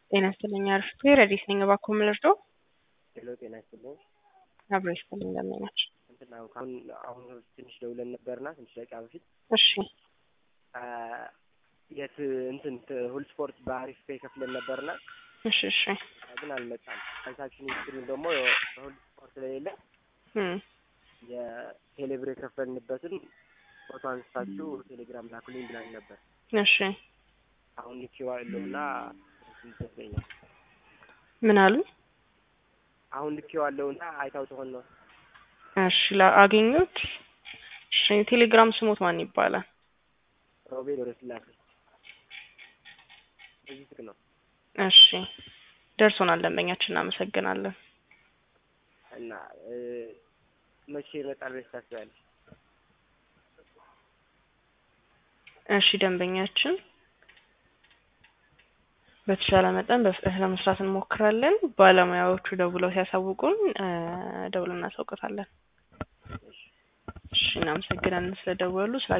ጤና ይስጥልኝ አርፍቴ ረዲስ ነኝ። እባክዎ ምን ልርዳዎ? ሄሎ ጤና ይስጥልኝ። አብሮ ይስጥልኝ እንደምን ናቸው? እንትን አሁን አሁን አሁን ትንሽ ደውለን ነበርና ትንሽ ደቂቃ በፊት እሺ የት እንትን ሁል ስፖርት በአሪፍ ፔ ከፍለን ነበርና እሺ እሺ ግን አልመጣም። ትራንሳክሽን ሂስትሪው ደግሞ በሁል ስፖርት ስለሌለ እም የቴሌብር የከፈልንበትን ፎቶ አንስታችሁ ቴሌግራም ላኩልኝ ብላኝ ነበር። እሺ አሁን ልኬዋለሁና ይመስለኛል። ምን አሉ? አሁን ልኬዋለሁና አይታው ትሆን ነው። እሺ ላአገኙት እሺ ቴሌግራም ስሞት ማን ይባላል? ሮቤል ወረስላሴ በዚህ ስልክ ነው እሺ ደርሶናል። ደንበኛችን እናመሰግናለን። እና መቼ ይመጣል ብለሽ ታስቢያለሽ? እሺ ደንበኛችን በተሻለ መጠን በፍጥነት ለመስራት እንሞክራለን። ባለሙያዎቹ ደውለው ሲያሳውቁን ደውለን እናሳውቀታለን። እሺ እናመሰግናለን ስለደወሉ ስለ